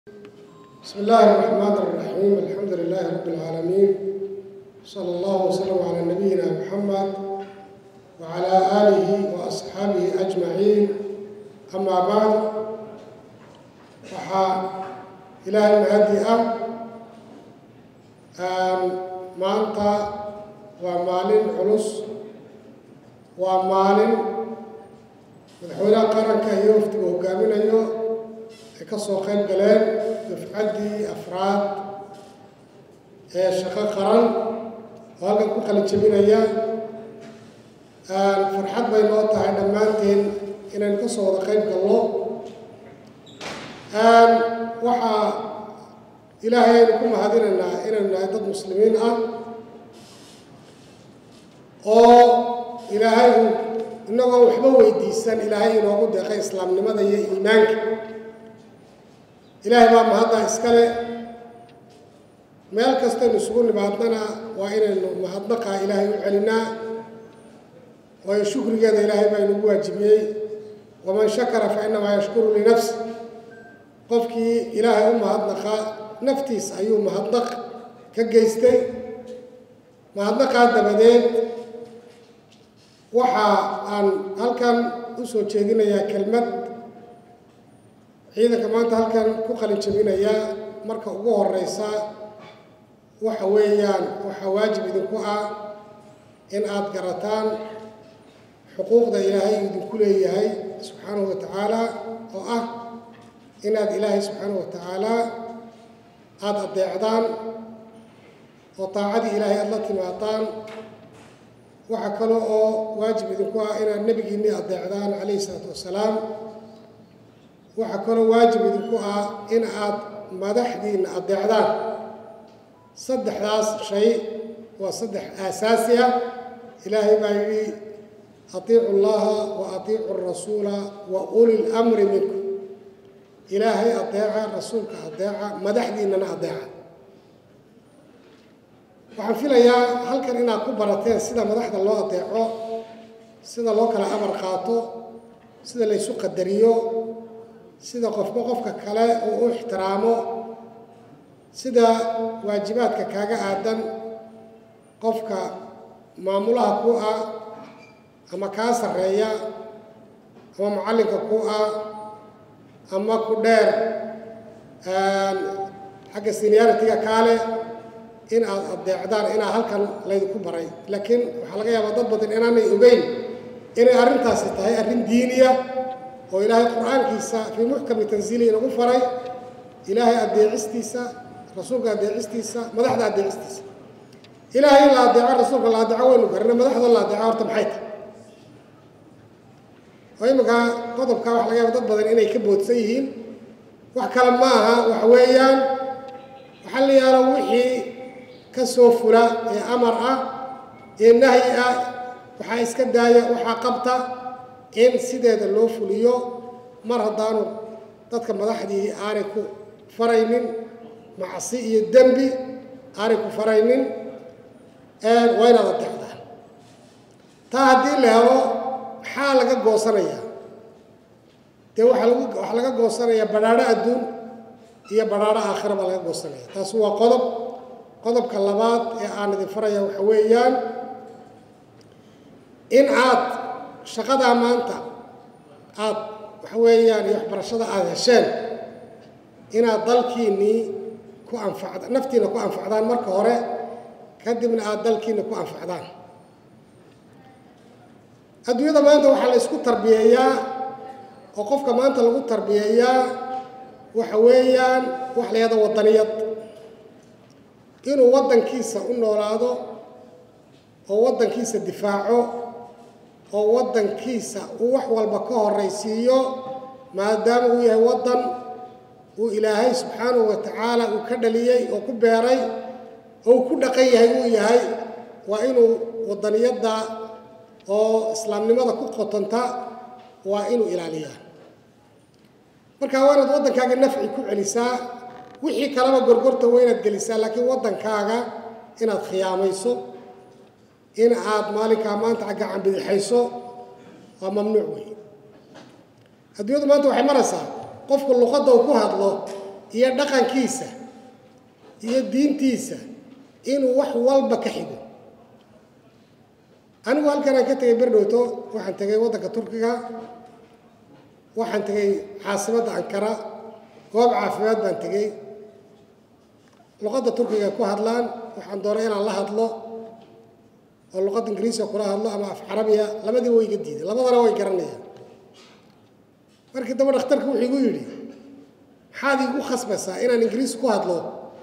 بسم الله الرحمن الرحيم الحمد لله رب العالمين صلى الله وسلم على نبينا محمد وعلى آله وأصحابه أجمعين أما بعد waxaa ilaahay mahadi ah maanta waa maalin culus waa maalin madaxweynaha qaranka iyo wafdiga hogaaminayo ay ka soo qayb galeen dafcaddii afraad ee shaqo qaran oo halkan ku qalin jebinaya farxad bay noo tahay dhammaanteen inaynu ka soo wada qayb galno waxaa ilaahay aynu ku mahadinaynaa inaynu nahay dad muslimiin ah oo ilaahay uu inagoo waxba weydiisan ilaahay inoogu deeqay islaamnimada iyo iimaanka ilaahay baa mahaddaa iskale meel kastaynu isugu nimaadnana waa inaynu mahadnaqaa ilaahay u celinaa waayo shukrigeeda ilaahay baa inugu waajibiyey waman shakara fa inamaa yashkuru linafsi qofkii ilaahay u mahadnaqa naftiis ayuu mahadnaq ka geystay mahadnaqaa dabadeed waxa aan halkan u soo jeedinayaa kelmad ciidanka maanta halkan ku qalin jebinayaa marka ugu horeysa waxa weeyaan waxaa waajib idinku ah in aada garataan xuquuqda ilaahay idinku leeyahay subxaanahu wa tacaala oo ah inaad ilaahay subxaanahu wa tacaala aada addeecdaan oo daacadii ilaahay aada la timaadaan waxaa kale oo waajib idinku ah inaad nebigiinnii addeecdaan calayhi isalaatu wassalaam waxaa kaloo waajib idinku ah in aad madaxdiinna addeecdaan saddexdaas shay waa saddex aasaasi ah ilaahay baa yidhi atiicu llaha wa atiicu arasuula wa uli lamri minkum ilaahay adeeca rasuulka adeeca madaxdiinnana adeeca waxaan filayaa halkan inaad ku barateen sida madaxda loo adeeco sida loo kala amar qaato sida la ysu qadariyo sida qofba qofka kale uu u ixtiraamo sida waajibaadka kaaga aadan qofka maamulaha ku ah ama kaa sarreeya ama mucallinka ku ah ama ku dheer xagga senioritiga kaale in aad addeecdaan inaa halkan laydinku baray laakiin waxaa laga yaabaa dad badan inaanay ogeyn inay arrintaasi tahay arrin diiniya oo ilaahay qur-aankiisa fii muxkami tansiili inagu faray ilaahay addeecistiisa rasuulka addeecistiisa madaxda addeecistiisa ilaahay in la addeeco rasuulka la addeeco waynu garana madaxda la addeeco horta maxay tahay oo iminka qodobka waxa laga yaaba dad badan inay ka boodsan yihiin wax kale ma aha waxa weeyaan waxaa la yaalo wixii ka soo fula ee amar ah ee nahyi ah waxaa iska daaya waxaa qabta in sideeda loo fuliyo mar haddaanu dadka madaxdii aanay ku faraynin macsi iyo dembi aanay ku faraynin waa inaad adeecdaan taa haddii la helo maxaa laga goosanayaa dee waxaa lagu waxaa laga goosanayaa badhaadho adduun iyo badhaadho aakhira baa laga goosanaya taasi waa qodob qodobka labaad ee aan idin faraya waxa weeyaan in aad shaqadaa maanta aad waxa weeyaan iyo waxbarashada aada hesheen inaad dalkiinnii ku anfacda naftiina ku anfacdaan marka hore kadibna aada dalkiina ku anfacdaan adduunyada maanta waxaa la ysku tarbiyeeyaa oo qofka maanta lagu tarbiyeeyaa waxa weeyaan wax la yahada waddaniyad inuu waddankiisa u noolaado oo waddankiisa difaaco oo waddankiisa uu wax walba ka horraysiiyo maadaama uu yahay waddan uu ilaahay subxaanahu wa tacaala uu ka dhaliyey oo ku beeray oo uu ku dhaqan yahay uu yahay waa inuu waddaniyadda oo islaamnimada ku qotonta waa inuu ilaaliyaa marka waa inaad waddankaaga nafci ku celisaa wixii kaleba gorgorta waa inaad gelisaa laakiin waddankaaga inaad khiyaamayso in aad maalinkaa maanta gacan bidixayso waa mamnuuc wey adduunyadu maanta waxay maraysaa qofku luqadda uu ku hadlo iyo dhaqankiisa iyo diintiisa inuu wax walba ka xigo anigu halkan aan ka tegay berdhowto waxaan tegay waddanka turkiga waxaan tegay caasimadda ankara goob caafimaad baan tegey luqadda turkiga ku hadlaan waxaan doonay inaan la hadlo oo luqadda ingiriisiga kula hadlo ama af carabiya labadiiba way iga diiday labadana way garanayaan markii dambe dhakhtarku wuxuu igu yidhi maxaad igu khasbaysaa inaan ingiriis ku hadlo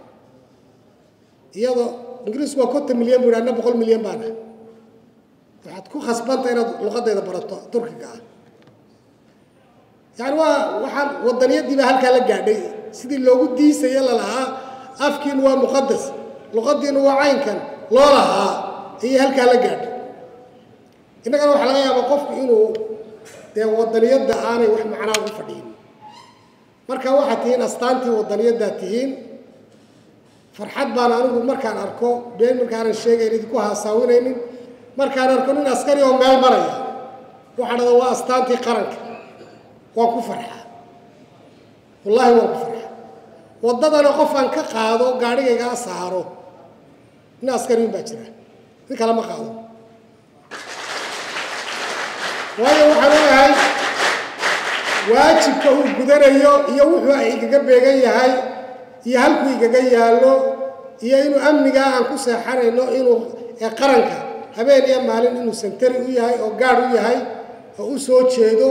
iyadoo ingiriisku waa konton milyan buu yidhi anna boqol milyan baan ah waxaad ku khasbanta inaad luqadayda barato turkiga ah yani waa waxaan wadaniyadii baa halkaa la gaadhay sidii loogu diisaya lalahaa afkiinu waa muqadas luqadiinu waa caynkan loo lahaa ayay halkaa la gaadhay innagana waxaa laga yaabaa qofku inuu dee wadaniyadda aanay wax macnaa ugu fadhiyin marka waxaad tihiin astaantii wadaniyaddaad tihiin farxad baan anigu markaan arko been markaanan sheegayn idinku haasaawinaynin markaan arko nin askari oo meel maraya waxaa dhada waa astaantii qaranka waan ku farxaa wallaahi waan ku farxaa waddadana qof aan ka qaado gaadhigaygaa saaro nin askariin baa jira nin kale ma qaado waayo waxaan ogahay waajibka uu gudanayo iyo wuxuu ay igaga beegan yahay iyo halkuu igaga yaallo iyo inuu amnigaa aan ku seexanayno inuu ee qaranka habeen iyo maalin inuu santari u yahay oo gaadh u yahay oo u soo jeedo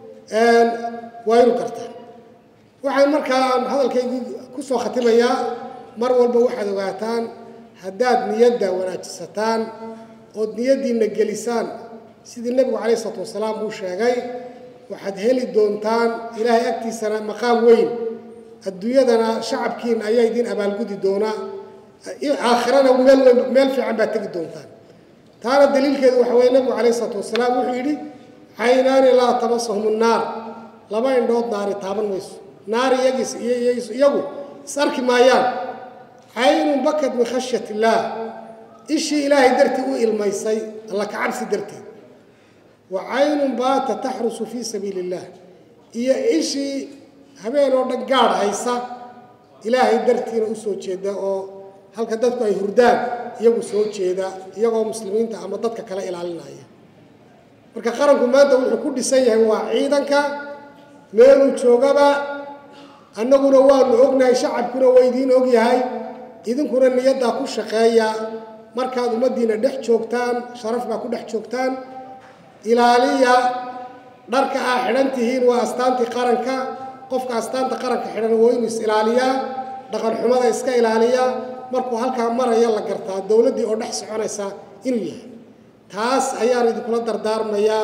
waa inu kartaa waxaan markaa hadalkaygii ku soo khatimayaa mar walba waxaad ogaataan haddaad niyadda wanaajisataan ood niyaddiinna gelisaan sidii nebigu calayh isalaatu wasalaam uu sheegay waxaad heli doontaan ilaahay agtiisana maqaam weyn adduunyadana shacabkiina ayaa idiin abaalgudi doonaa aakhirana meel weyn meel fiican baad tegi doontaan taana daliilkeedu waxa weye nebigu calayh isalaatu wasalaam wuxuu yidhi caynaani laa tamasahum nnaar laba indhood naari taaban mayso naar iyagis iyagu is arki maayaan caynun bakad min khashyat illaah ishii ilaahay dartii u ilmaysay alla ka cabsi darteed wa caynun baata taxrusu fii sabiili illah iyo ishii habeen oo dhan gaadh haysa ilaahay dartiina u soo jeeda oo halka dadku ay hurdaan iyagu soo jeeda iyagoo muslimiinta ama dadka kale ilaalinaya marka qaranku maanta wuxuu ku dhisan yahay waa ciidanka meeluu joogaba annaguna waanu ognahay shacabkuna waa idiin og yahay idinkuna niyaddaa ku shaqeeya markaad ummaddiina dhex joogtaan sharaf baa ku dhex joogtaan ilaaliya dharka aa xidhan tihiin waa astaantii qaranka qofka astaanta qaranka xidhan waa inuu is ilaaliyaa dhaqan xumada iska ilaaliya markuu halkaa maraya la gartaa dowladdii oo dhex soconaysa inuu yahay taas ayaan idinkula dardaarmayaa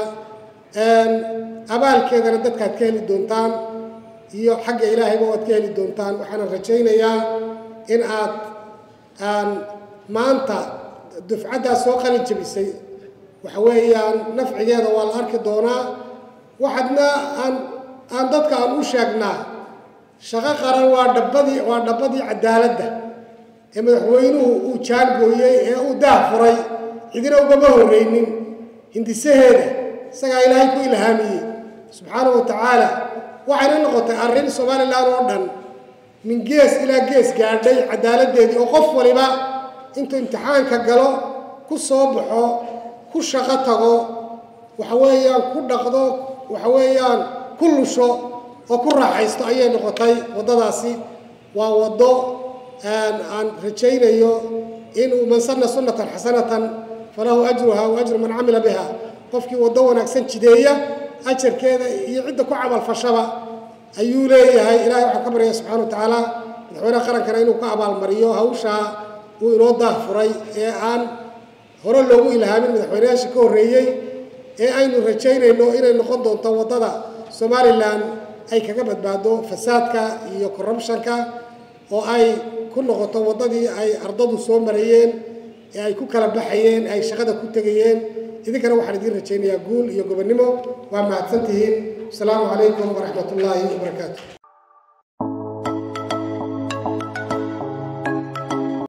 abaalkeedana dadkaad ka heli doontaan iyo xagga ilaahayba waad ka heli doontaan waxaana rajaynayaa in aad aan maanta dufcaddaas soo qalin jabisay waxa weeyaan nafcigeeda waa la arki doonaa waxaadna aan aan dadka aan u sheegnaa shaqo qaran waa dhabbadii waa dhabbadii cadaaladda ee madaxweynuhu uu jaangooyey ee uu daah furay cidina ugama horreynin hindisaheeda isagaa ilaahay ku ilhaamiyey subxaanahu wa tacaala waxayna noqotay arrin somalilan oo dhan min gees ilaa gees gaadhay cadaaladdeedii oo qof waliba intuu imtixaanka galo ku soo baxo ku shaqo tago waxa weeyaan ku dhaqdo waxa weeyaan ku lusho oo ku raaxaysto ayay noqotay waddadaasi waa waddo aan rajaynayo inuu man sanna sunnatan xasanatan falahu ajruha wa ajru man camila biha qofkii waddo wanaagsan jideeya ajarkeeda iyo cidda ku camalfashaba ayuu leeyahay ilahay waxaan ka baryaya subxana wa tacaala madaxweynaha qarankana inuu ka abaalmariyo hawshaa uu inoo daah furay ee aan hore loogu ilhaamin madaxweynayaashii ka horreeyey ee aynu rajaynayno inay noqon doonto waddada somalilan ay kaga badbaado fasaadka iyo corruptionka oo ay ku noqoto waddadii ay ardadu soo marayeen ee ay ku kala baxayeen ay shaqada ku tegayeen idinkana waxaan idiin rajaynayaa guul iyo gobonnimo waa mahadsan tihiin asalaamu calaykum waraxmat ullaahi wabarakaatu